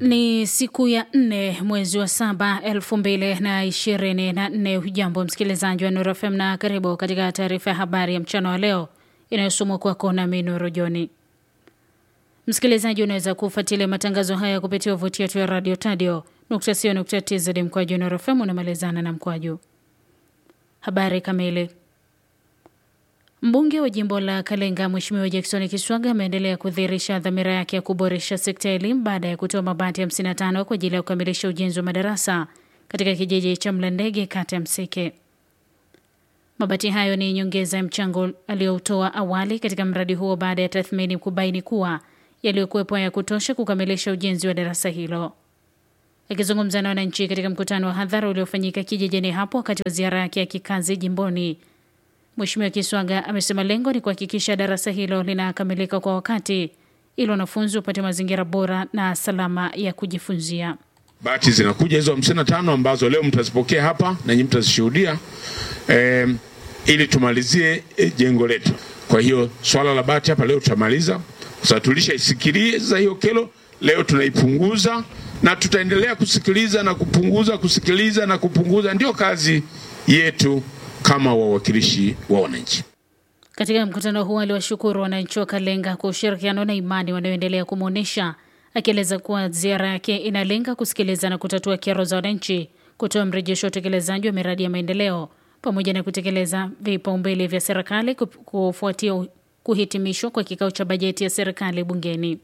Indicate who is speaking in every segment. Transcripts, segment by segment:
Speaker 1: Ni siku ya nne mwezi wa saba elfu mbili na ishirini na nne. Hujambo msikilizaji wa Nuru FM na karibu katika taarifa ya habari ya mchana wa leo inayosomwa kwako nami Nuru Joni. Msikilizaji, unaweza kufuatilia matangazo haya kupitia wavuti yetu ya radio tadio nukta sio nukta tz mkwaju Nuru FM unamalizana na mkwaju. Habari kamili Mbunge wa jimbo la Kalenga Mheshimiwa Jackson Kiswaga ameendelea kudhihirisha dhamira yake ya kuboresha sekta ya elimu baada ya kutoa mabati 55 kwa ajili ya kukamilisha ujenzi wa madarasa katika kijiji cha Mlandege, kata ya Mseke. Mabati hayo ni nyongeza ya mchango aliyoutoa awali katika mradi huo baada ya tathmini kubaini kuwa yaliyokuwepo ya kutosha kukamilisha ujenzi wa darasa hilo. Akizungumza na wananchi katika mkutano wa hadhara uliofanyika kijijini hapo wakati wa ziara yake ya kikazi jimboni, Mheshimiwa Kiswaga amesema lengo ni kuhakikisha darasa hilo linakamilika kwa wakati ili wanafunzi wapate mazingira bora na salama ya kujifunzia.
Speaker 2: Bati zinakuja hizo hamsini na tano ambazo leo mtazipokea hapa na nyinyi mtazishuhudia eh, ili tumalizie eh, jengo letu. Kwa hiyo swala la bati hapa leo tutamaliza, kwa sababu tulishaisikiliza hiyo kero, leo tunaipunguza na tutaendelea kusikiliza na kupunguza, kusikiliza na kupunguza, ndio kazi yetu kama wawakilishi wa wananchi.
Speaker 1: Katika mkutano huo aliwashukuru wananchi wa Kalenga kwa ushirikiano na imani wanayoendelea kumwonyesha, akieleza kuwa ziara yake inalenga kusikiliza na kutatua kero za wananchi, kutoa mrejesho wa utekelezaji wa miradi ya maendeleo pamoja na kutekeleza vipaumbele vya serikali kufuatia kuhitimishwa kwa kikao cha bajeti ya serikali bungeni.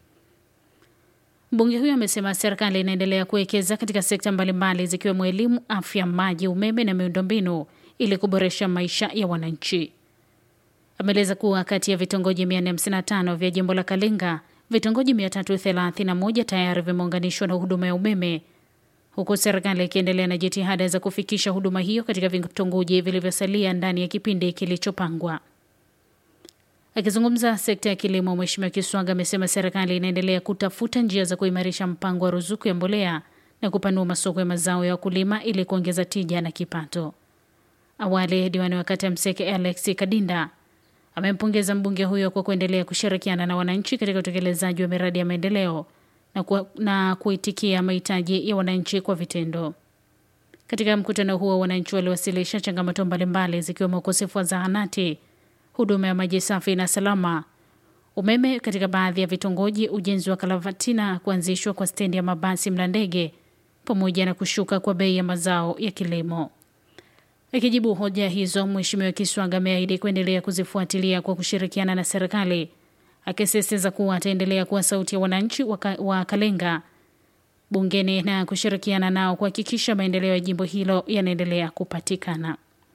Speaker 1: Mbunge huyo amesema serikali inaendelea kuwekeza katika sekta mbalimbali zikiwemo elimu, afya, maji, umeme na miundombinu ili kuboresha maisha ya wananchi. Ameeleza kuwa kati ya vitongoji 455 vya jimbo la Kalenga, vitongoji 331 tayari vimeunganishwa na huduma ya umeme, huku serikali ikiendelea na jitihada za kufikisha huduma hiyo katika vitongoji vilivyosalia ndani ya kipindi kilichopangwa. Akizungumza sekta ya kilimo, Mheshimiwa Kiswaga amesema serikali inaendelea kutafuta njia za kuimarisha mpango wa ruzuku ya mbolea na kupanua masoko ya mazao ya wakulima ili kuongeza tija na kipato. Awali diwani wa kata ya Mseke Alex Kadinda amempongeza mbunge huyo kwa kuendelea kushirikiana na wananchi katika utekelezaji wa miradi ya maendeleo na, ku, na kuitikia mahitaji ya wananchi kwa vitendo. Katika mkutano huo, wananchi waliwasilisha changamoto mbalimbali zikiwemo ukosefu wa zahanati, huduma ya maji safi na salama, umeme katika baadhi ya vitongoji, ujenzi wa kalavatina, kuanzishwa kwa stendi ya mabasi Mlandege pamoja na kushuka kwa bei ya mazao ya kilimo. Akijibu hoja hizo, Mheshimiwa Kiswaga ameahidi kuendelea kuzifuatilia kwa kushirikiana na serikali, akisisitiza kuwa ataendelea kuwa sauti ya wananchi wa Kalenga bungeni na kushirikiana nao kuhakikisha maendeleo ya jimbo hilo yanaendelea kupatikana.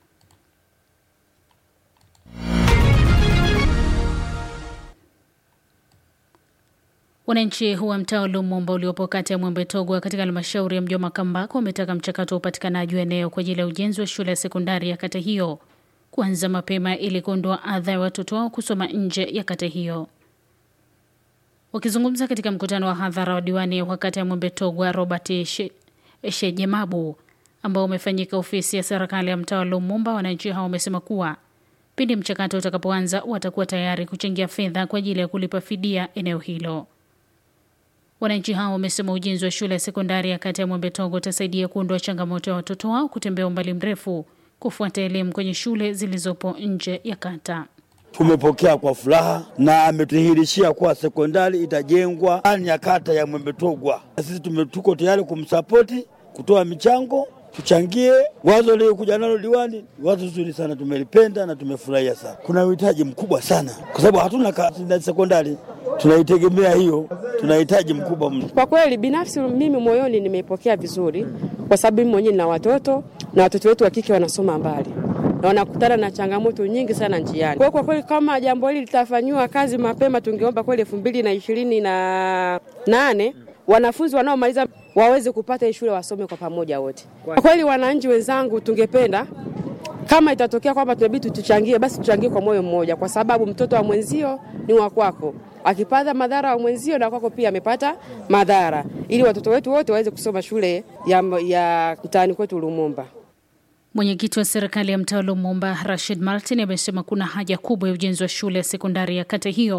Speaker 1: Wananchi wa mtaa wa Lumumba uliopo kata ya Mwembe Togwa katika halmashauri ya mji wa Makambako wametaka mchakato wa upatikanaji wa eneo kwa ajili ya ujenzi wa shule ya sekondari ya kata hiyo kuanza mapema ili kuondoa adha ya watoto wao kusoma nje ya kata hiyo. Wakizungumza katika mkutano wa hadhara wa diwani wa kata ya Mwembe Togwa Robert Shejemabu ambao umefanyika ofisi ya serikali ya mtaa wa Lumumba, wananchi hao wamesema kuwa pindi mchakato utakapoanza watakuwa tayari kuchangia fedha kwa ajili ya kulipa fidia eneo hilo. Wananchi hao wamesema ujenzi wa shule ya sekondari ya kata ya Mwembe Togo utasaidia kuondoa changamoto ya watoto wao kutembea umbali mrefu kufuata elimu kwenye shule zilizopo nje ya kata.
Speaker 3: Tumepokea kwa furaha na ametudhihirishia kuwa sekondari itajengwa ndani ya kata ya Mwembe Togwa. Sisi tuko tayari kumsapoti, kutoa michango, tuchangie. Wazo lilikuja nalo diwani, wazo zuri sana, tumelipenda na tumefurahia sana. Kuna uhitaji mkubwa sana, kwa sababu hatuna sekondari tunaitegemea hiyo, tunahitaji mkubwa mno.
Speaker 4: Kwa kweli, binafsi mimi moyoni nimeipokea vizuri, kwa sababu mimi mwenyewe nina watoto na watoto wetu wa kike wanasoma mbali na wanakutana na changamoto nyingi sana njiani. Kwa kwa kweli, kama jambo hili litafanyiwa kazi mapema, tungeomba kweli elfu mbili na ishirini na nane wanafunzi wanaomaliza waweze kupata hii shule wasome kwa pamoja wote. Kwa kweli, wananchi wenzangu, tungependa kama itatokea kwamba tunabidi tuchangie, basi tuchangie kwa moyo mmoja, kwa sababu mtoto wa mwenzio ni wa kwako. Akipata madhara wa mwenzio na kwako pia amepata madhara, ili watoto wetu wote waweze kusoma shule ya, ya mtaani kwetu Lumumba.
Speaker 1: Mwenyekiti wa serikali ya mtaa wa Lumumba Rashid Martin amesema kuna haja kubwa ya ujenzi wa shule ya sekondari ya kata hiyo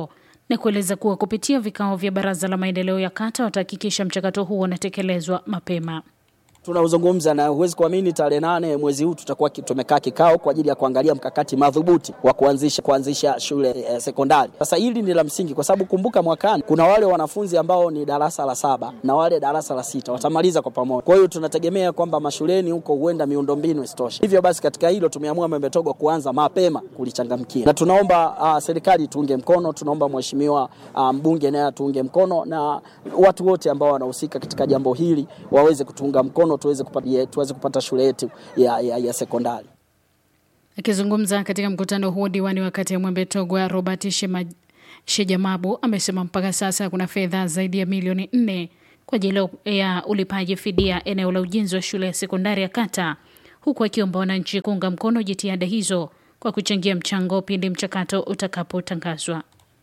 Speaker 1: na kueleza kuwa kupitia vikao vya baraza la maendeleo ya kata watahakikisha mchakato huo unatekelezwa mapema.
Speaker 5: tunaozungumza na huwezi kuamini, tarehe nane mwezi huu tutakuwa ki- tumekaa kikao kwa ajili ya kuangalia mkakati madhubuti wa kuanzisha kuanzisha shule eh, sekondari. Sasa hili ni la msingi, kwa sababu kumbuka, mwakani kuna wale wanafunzi ambao ni darasa la saba na wale darasa la sita watamaliza kwa pamoja. Kwa hiyo tunategemea kwamba mashuleni huko huenda miundombinu isitoshe. Hivyo basi, katika hilo tumeamua Membe Togwa kuanza mapema kulichangamkia, na tunaomba uh, serikali tuunge mkono, tunaomba mheshimiwa uh, mbunge naye atuunge mkono na watu wote ambao wanahusika katika jambo hili waweze kutuunga mkono tuweze kupata, tuweze kupata shule yetu ya, ya, ya sekondari.
Speaker 1: Akizungumza katika mkutano huo, diwani wa kata ya Mwembe Togwa Robert Shema, Shejamabu amesema mpaka sasa kuna fedha zaidi ya milioni nne kwa ajili ya ulipaji fidia eneo la ujenzi wa shule ya sekondari ya kata, huku akiomba wananchi kuunga mkono jitihada hizo kwa kuchangia mchango pindi mchakato utakapotangazwa.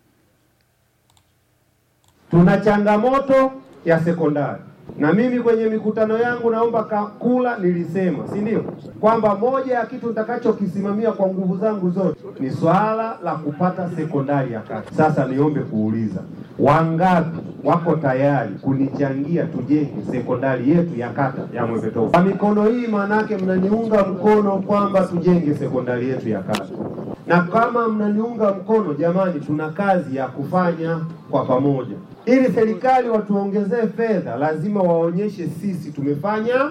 Speaker 6: Tuna changamoto ya sekondari, na mimi kwenye mikutano yangu naomba kula nilisema, si ndio, kwamba moja ya kitu nitakachokisimamia kwa nguvu zangu zote ni swala la kupata sekondari ya kata. Sasa niombe kuuliza, wangapi wako tayari kunichangia tujenge sekondari yetu ya kata ya Mwembe Togwa? Kwa mikono hii, maanake mnaniunga mkono kwamba tujenge sekondari yetu ya kata na kama mnaniunga mkono jamani, tuna kazi ya kufanya kwa pamoja. Ili serikali watuongezee fedha, lazima waonyeshe sisi tumefanya,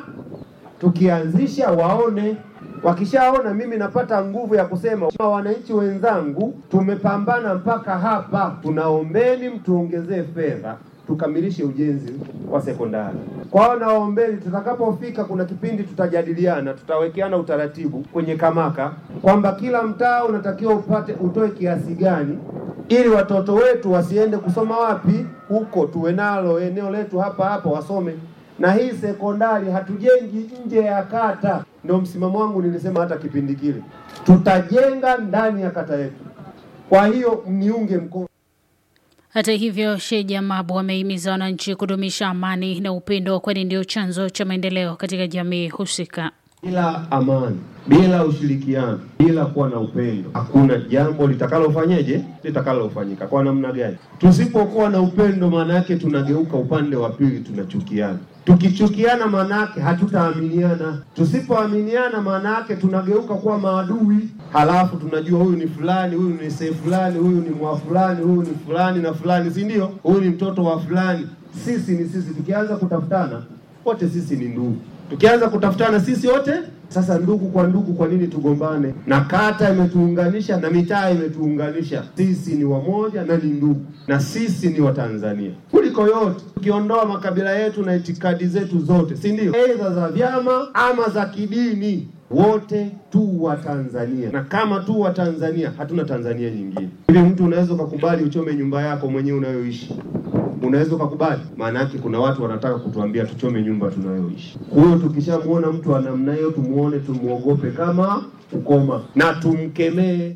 Speaker 6: tukianzisha waone. Wakishaona mimi napata nguvu ya kusema, wananchi wenzangu, tumepambana mpaka hapa, tunaombeni mtuongezee fedha tukamilishe ujenzi wa sekondari. Kwa hiyo naombeni, tutakapofika kuna kipindi tutajadiliana, tutawekeana utaratibu kwenye kamaka kwamba kila mtaa unatakiwa upate utoe kiasi gani, ili watoto wetu wasiende kusoma wapi huko, tuwe nalo eneo letu hapa hapa wasome. Na hii sekondari hatujengi nje ya kata, ndio msimamo wangu. Nilisema hata kipindi kile, tutajenga ndani ya kata yetu. Kwa hiyo mniunge mkono.
Speaker 1: Hata hivyo, Sheja Mabu amehimiza wananchi kudumisha amani na upendo, kwani ndio chanzo cha maendeleo katika jamii husika.
Speaker 6: Bila amani, bila ushirikiano, bila kuwa na upendo, hakuna jambo litakalofanyeje, litakalofanyika. Kwa namna gani? Tusipokuwa na upendo, maana yake tunageuka upande wa pili, tunachukiana. Tukichukiana, maana yake hatutaaminiana. Tusipoaminiana, maana yake tunageuka kuwa maadui. Halafu tunajua huyu ni fulani, huyu ni see fulani, huyu ni mwa fulani, huyu ni fulani na fulani, si ndio? Huyu ni mtoto wa fulani. Sisi ni sisi. Tukianza kutafutana, wote sisi ni ndugu tukianza kutafutana sisi wote sasa, ndugu kwa ndugu, kwa nini tugombane? Na kata imetuunganisha na mitaa imetuunganisha, sisi ni wamoja na ni ndugu, na sisi ni Watanzania kuliko yote, tukiondoa makabila yetu na itikadi zetu zote, si ndio? Aidha za vyama ama za kidini, wote tu wa Tanzania, na kama tu wa Tanzania, hatuna Tanzania nyingine. Hivi mtu unaweza ukakubali uchome nyumba yako mwenyewe unayoishi unaweza ukakubali? Maana yake kuna watu wanataka kutuambia tuchome nyumba tunayoishi. Huyo tukishamwona mtu wa namna hiyo, tumuone, tumuogope kama ukoma na tumkemee.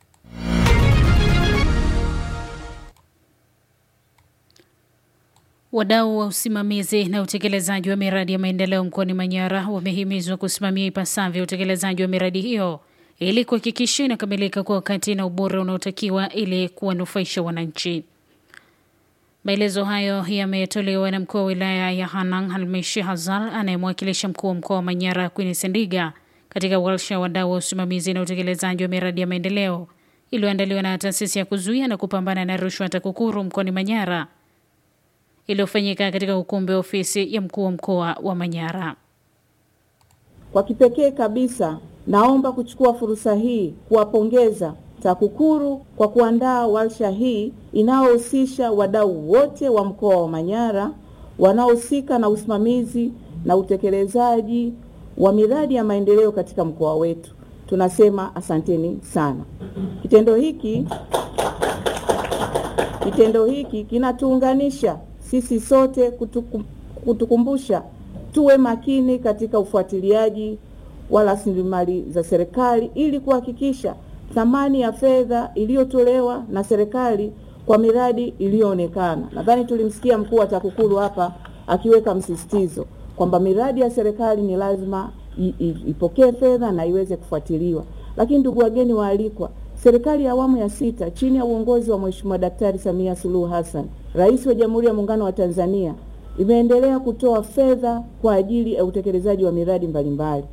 Speaker 1: Wadau wa usimamizi na utekelezaji wa miradi ya maendeleo mkoani Manyara wamehimizwa kusimamia ipasavyo utekelezaji wa miradi hiyo ili kuhakikisha inakamilika kwa wakati na ubora unaotakiwa ili kuwanufaisha wananchi. Maelezo hayo yametolewa na mkuu wa wilaya ya Hanang Halmishi Hazal anayemwakilisha mkuu wa mkoa wa Manyara Queen Sendiga katika warsha wadau wa usimamizi na utekelezaji wa miradi ya maendeleo iliyoandaliwa na taasisi ya kuzuia na kupambana na rushwa TAKUKURU mkoani Manyara iliyofanyika katika ukumbi wa ofisi ya mkuu wa mkoa wa Manyara.
Speaker 7: Kwa kipekee kabisa, naomba kuchukua fursa hii kuwapongeza TAKUKURU kwa kuandaa warsha hii inayohusisha wadau wote wa mkoa wa Manyara wanaohusika na usimamizi na utekelezaji wa miradi ya maendeleo katika mkoa wetu. Tunasema asanteni sana. Kitendo hiki kitendo hiki kinatuunganisha sisi sote kutukum, kutukumbusha tuwe makini katika ufuatiliaji wa rasilimali za serikali ili kuhakikisha thamani ya fedha iliyotolewa na serikali kwa miradi iliyoonekana. Nadhani tulimsikia mkuu wa TAKUKURU hapa akiweka msisitizo kwamba miradi ya serikali ni lazima ipokee fedha na iweze kufuatiliwa. Lakini ndugu wageni waalikwa, Serikali ya awamu ya sita chini ya uongozi wa Mheshimiwa Daktari Samia Suluhu Hassan, Rais wa Jamhuri ya Muungano wa Tanzania, imeendelea kutoa fedha kwa ajili ya utekelezaji wa miradi mbalimbali.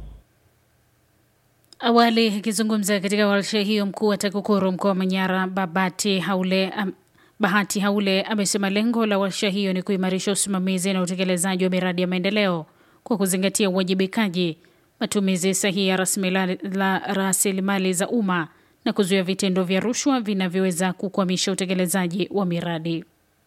Speaker 1: Awali akizungumza katika warsha hiyo, mkuu wa TAKUKURU mkoa wa Manyara Babati Haule am, Bahati Haule amesema lengo la warsha hiyo ni kuimarisha usimamizi na utekelezaji wa miradi ya maendeleo kwa kuzingatia uwajibikaji, matumizi sahihi ya rasilimali za umma na kuzuia vitendo vya rushwa vinavyoweza kukwamisha utekelezaji wa miradi.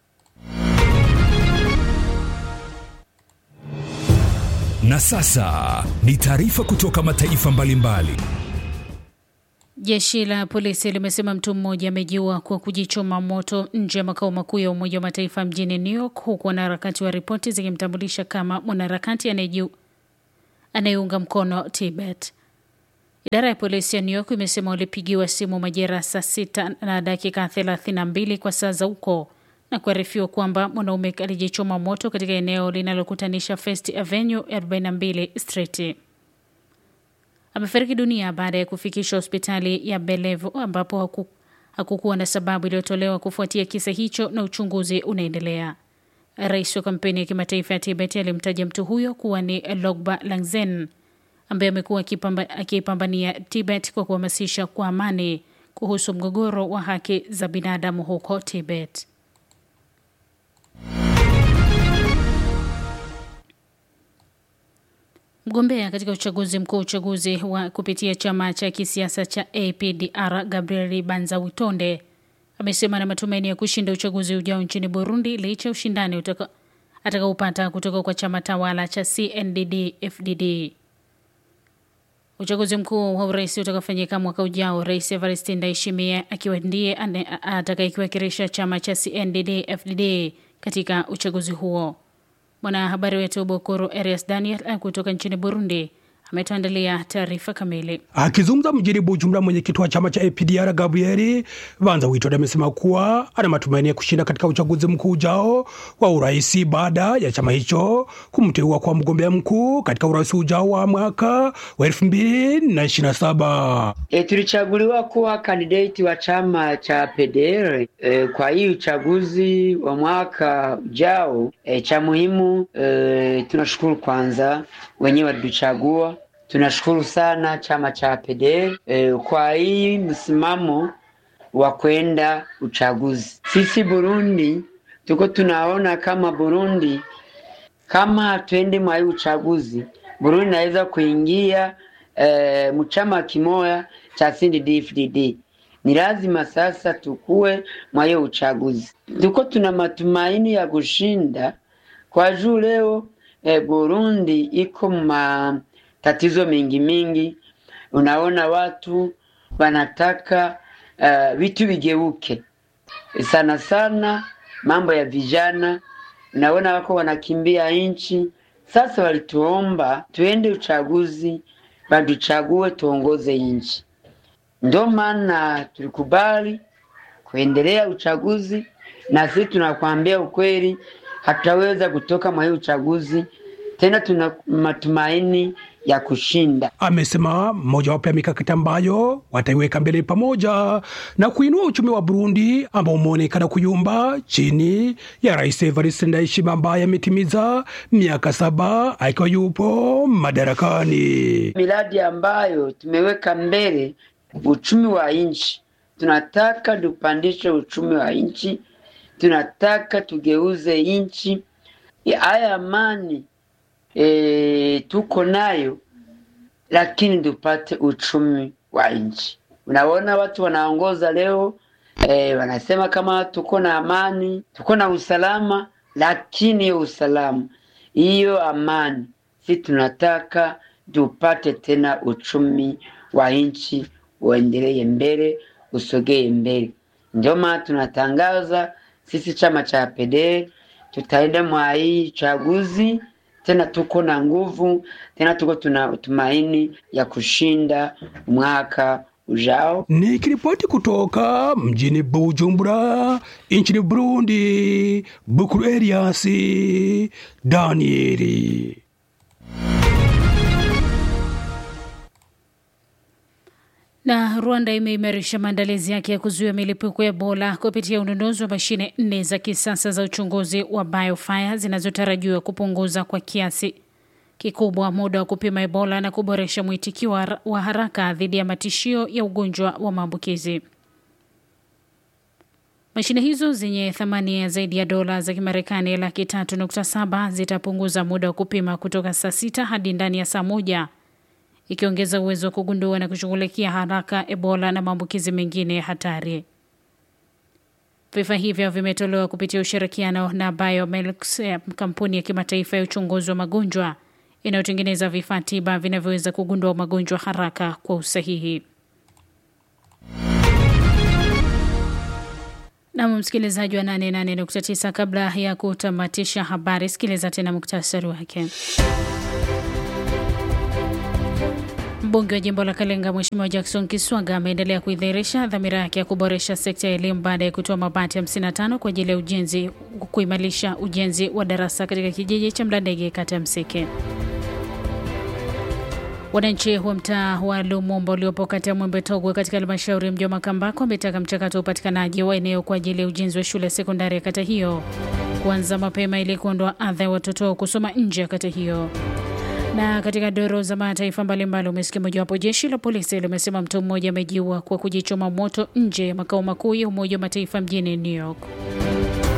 Speaker 8: Na sasa ni taarifa kutoka mataifa mbalimbali.
Speaker 1: Jeshi la polisi limesema mtu mmoja amejiua kwa kujichoma moto nje ya makao makuu ya Umoja wa Mataifa mjini New York, huku wanaharakati wa ripoti zikimtambulisha kama mwanaharakati anayeunga mkono Tibet. Idara ya polisi ya New York imesema walipigiwa simu majira saa sita na dakika 32 kwa saa za huko na kuarifiwa kwamba mwanaume alijichoma moto katika eneo linalokutanisha First Avenue 42 Street. Amefariki dunia baada ya kufikishwa hospitali ya Bellevue ambapo haku, hakukuwa na sababu iliyotolewa kufuatia kisa hicho na uchunguzi unaendelea. Rais wa kampeni ya kimataifa ya Tibet alimtaja mtu huyo kuwa ni Logba Langzen ambaye amekuwa akipambania Tibet kwa kuhamasisha kwa amani kuhusu mgogoro wa haki za binadamu huko Tibet. Mgombea katika uchaguzi mkuu uchaguzi wa kupitia chama cha kisiasa cha APDR Gabriel Banzawitonde amesema na matumaini ya kushinda uchaguzi ujao nchini Burundi licha ya ushindani atakaopata kutoka kwa chama tawala cha CNDD FDD. Uchaguzi mkuu wa urais utakaofanyika mwaka ujao, Rais Evariste Ndayishimiye akiwa ndiye atakayekiwakilisha chama cha CNDD FDD katika uchaguzi huo. Mwanahabari wetu Bokoro Arias Daniel kutoka nchini Burundi ametuandalia taarifa kamili.
Speaker 9: Akizungumza mjini Bujumbura, mwenyekiti wa chama cha APDR Gabrieli Banza Witode amesema kuwa ana matumaini ya kushinda katika uchaguzi mkuu ujao wa urais baada ya chama hicho kumteua kwa mgombea mkuu katika urais ujao wa mwaka wa elfu mbili na ishirini na saba.
Speaker 10: E, tulichaguliwa kuwa kandidati wa chama cha PDR e, kwa hii uchaguzi wa mwaka ujao. E, cha muhimu e, tunashukuru kwanza wenyewe walituchagua tunashukuru sana chama cha PDR e, kwa hii msimamo wa kwenda uchaguzi. Sisi Burundi tuko tunaona kama Burundi kama hatuende mwa hii uchaguzi, Burundi naweza kuingia e, mchama kimoya cha CNDD-FDD. Ni lazima sasa tukue mwa hiyo uchaguzi. Tuko tuna matumaini ya kushinda kwa juu leo e, Burundi iko ma tatizo mingi mingi. Unaona watu wanataka uh, vitu vigeuke sana sana, mambo ya vijana, unaona wako wanakimbia nchi. Sasa walituomba tuende uchaguzi, watuchague tuongoze nchi. Ndio maana tulikubali kuendelea uchaguzi, na sisi tunakwambia ukweli, hatutaweza kutoka mwa hii uchaguzi tena tuna matumaini ya kushinda.
Speaker 9: Amesema mojawapo ya mikakati ambayo wataiweka mbele pamoja na kuinua uchumi wa Burundi ambao umeonekana kuyumba chini ya Rais Evariste Ndayishimiye ambaye ametimiza miaka saba akiwa yupo madarakani.
Speaker 10: Miradi ambayo tumeweka mbele uchumi wa nchi, tunataka tupandishe uchumi wa nchi, tunataka tugeuze nchi haya amani e, tuko nayo lakini tupate uchumi wa nchi. Unaona watu wanaongoza leo e, wanasema kama tuko na amani, tuko na usalama, lakini hiyo usalama, hiyo amani, si tunataka tupate tena uchumi wa nchi uendelee mbele, usogee mbele. Ndio maana tunatangaza sisi chama cha PDR tutaenda mwa hii chaguzi tena tuko na nguvu tena tuko tuna tumaini ya kushinda mwaka ujao.
Speaker 9: Nikiripoti kutoka mjini Bujumbura nchini Burundi, Bukuru Elias Danieli.
Speaker 1: Na Rwanda imeimarisha maandalizi yake ya kuzuia milipuko ya Ebola kupitia ununuzi wa mashine nne za kisasa za uchunguzi wa biofire zinazotarajiwa kupunguza kwa kiasi kikubwa muda wa kupima Ebola na kuboresha mwitikio wa haraka dhidi ya matishio ya ugonjwa wa maambukizi. Mashine hizo zenye thamani ya zaidi ya dola za Kimarekani laki tatu nukta saba zitapunguza muda wa kupima kutoka saa sita hadi ndani ya saa moja ikiongeza uwezo wa kugundua na kushughulikia haraka Ebola na maambukizi mengine hatari. Vifaa hivyo vimetolewa kupitia ushirikiano na Biomelx, kampuni ya kimataifa ya uchunguzi wa magonjwa inayotengeneza vifaa tiba vinavyoweza kugundua magonjwa haraka kwa usahihi. Nam msikilizaji wa 88.9, kabla ya kutamatisha habari, sikiliza tena muktasari wake. Mbunge wa jimbo la Kalenga Mheshimiwa Jackson Kiswaga ameendelea kuidhihirisha dhamira yake ya kuboresha sekta ya elimu baada ya kutoa mabati 55 kwa ajili ya ujenzi kuimarisha ujenzi wa darasa katika kijiji cha Mlandege kata ya Mseke. Wananchi wa mtaa wa Lumumba uliopo kati ya Mwembe Togwe katika halmashauri ya mji wa Makambako wametaka mchakato wa upatikanaji wa eneo kwa ajili ya ujenzi wa shule ya sekondari ya kata hiyo kuanza mapema ili kuondoa adha ya watoto kusoma nje ya kata hiyo. Na katika doro za mataifa mbalimbali umesikia mojawapo, jeshi la polisi limesema mtu mmoja amejiua kwa kujichoma moto nje ya makao makuu ya Umoja wa Mataifa mjini New York.